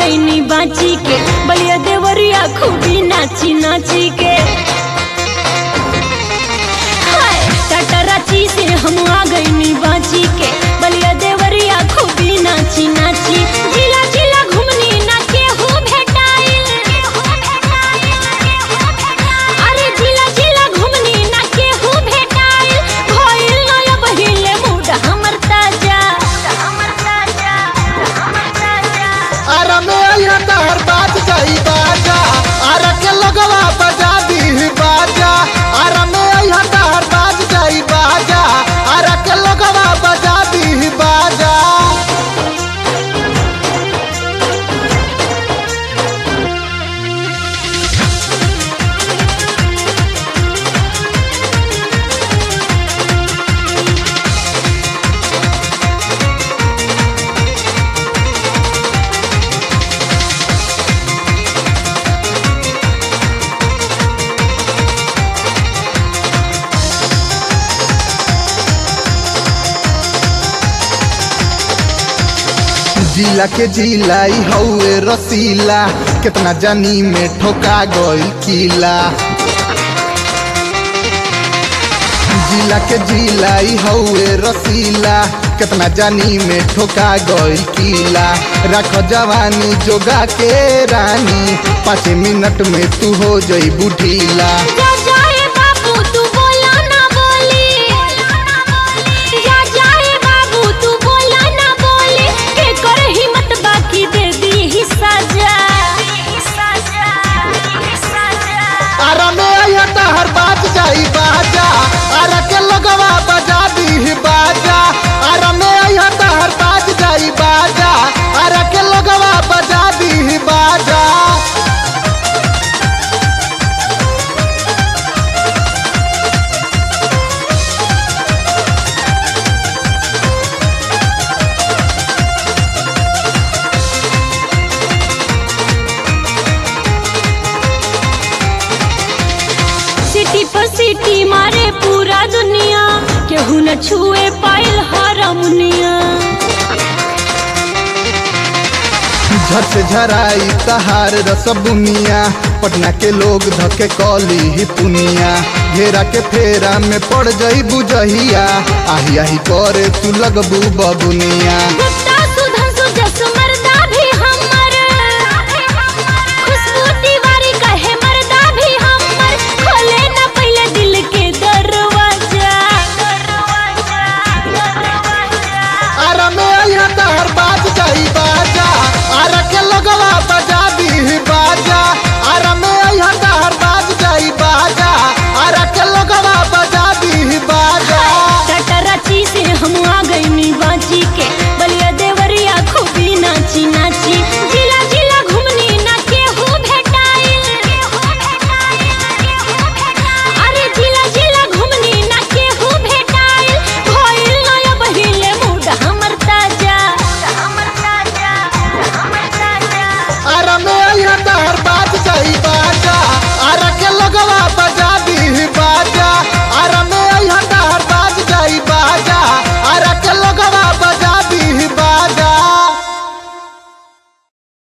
गईनी बाची के बलिया देवरिया खूबी नाची नाची के हाय, टटराची से हम आ गईनी बाची के बलिया देवरिया खूबी नाची नाची जिला जिला घुमनी ना केहू भेटाइल अरे जिला जिला घुमनी ना केहू भेटाइल भइल नया बहिले मूड हमर ताजा हमर ताजा हमर ताजा आरा में आया तहर बाज जाई बाजा आरा के लगवा बजा दी बाजा आरा में आया तहर बाज जाई बाजा आरा के लगवा बजा दी बाजा जिला के जिलाई हौए रसीला कितना जानी में ठोका गइल किला जिला के जिलाई हौए रसीला कितना जानी में ठोका गइल किला रख जवानी जोगा के रानी पाँच मिनट में तू हो जई बुढ़ीला जा जाए बाबू तू बोला ना बोली जा जाए बाबू तू बोला ना बोली के कर हिम्मत बाकी दे दी ही सजा आरा में आया तहर बाज जाई बाजा आरा के लगवा बजा दी बाजा आरा में आया तहर बाज जाई बाजा आरा के लगवा बजा दी बाजा सिटी पर सिटी मारे पूरा दुनिया केहू न छुए पाइल हरमुनिया झट से झराई तहार रसबुनिया पटना के लोग धके कली ही पुनिया घेरा के फेरा में पड़ जई बुझहिया आही आही करे तू लगबू बबुनिया गुप्ता सुधांशु जस मर्दा भी हमर खुशबू तिवारी कहे मर्दा भी हमर खोले ना पहले दिल के दरवाजा दरवाजा दरवाजा आरा में आया तहर